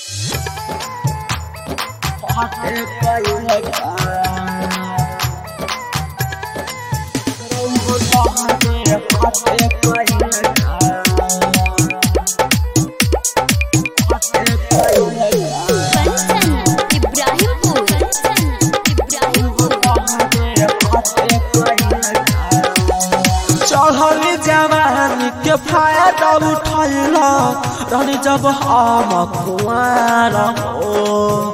कंचन इब्राहिमपुर कंचन इब्राहिमपुर चढ़ल जवानी के फायदा उठैला रहनी जब हम कुआर हो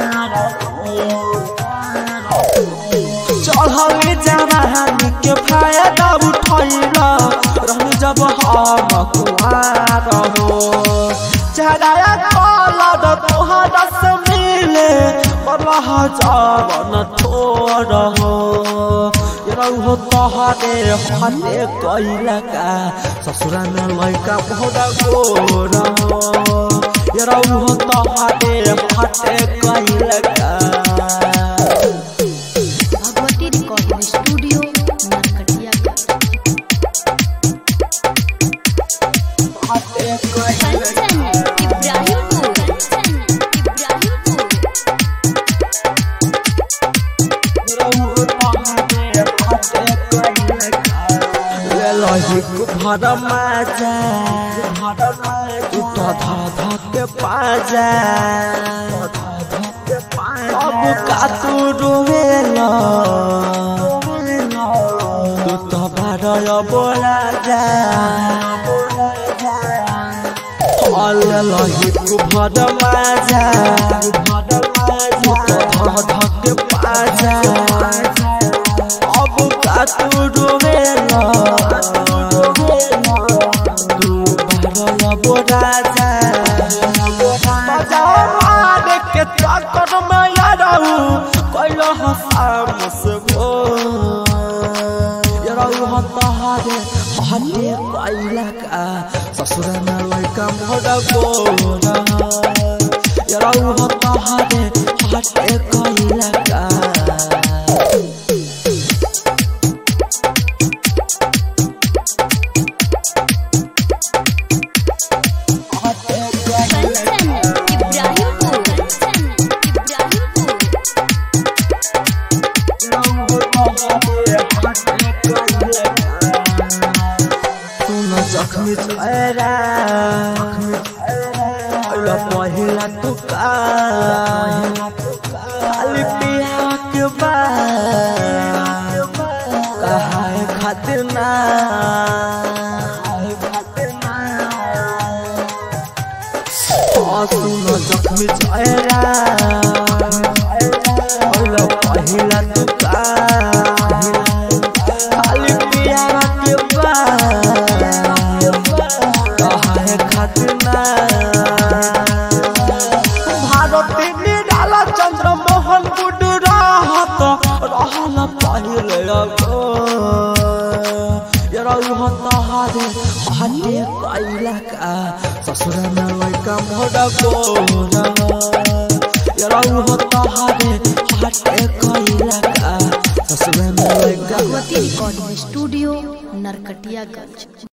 चढ़ल जवानी के फायदा उठैला रहनी जब हम कुआर हो चढ़ाया कलर तोहरा से मिले बरह जवन थोड़ हो रहो तोहरे हटे कैला का ससुरा में लड़का बहुत गोर हो रहो तोहरे हटे कैला का भगवती रिकॉर्डिंग स्टूडियो नरकटियागंज कंचन इब्राहिमपुर कंचन इब्राहिमपुर भर माजा उठा धा धा के पाजा अब का तू रोवेला तू तो बारय बोला जा लही तू भर माजा उठा धा धा के पाजा अब का तू रोवेला तू बारय बोला जा बजाओ मारे के चक्कर में यारू कैलो हसाम से गो यारू हतारे हटे पाइला का ससुर में लड़का मोड़ा गोरा यारू हतारे हटे कैला का कंचन इब्राहिमपुर कंचन इब्राहिमपुर सुन जखमी चेहरा अल्लाह पहिला तुका खाली पिया के बाद कहाए खातिर ना सुन जखमी चेहरा अल्लाह पहिला तुका खाली पिया के बाद कहाए खातिर ना भारती निराला चंद्र मोहन गुड रहत रहल पहिले अगो यरौ तहारे हटे कैला का ससुर में लड़का मोड़ा गोरा यरौ तहारे हटे कैला का ससुर में लड़का भगवती रिकॉर्डिंग स्टूडियो नरकटियागंज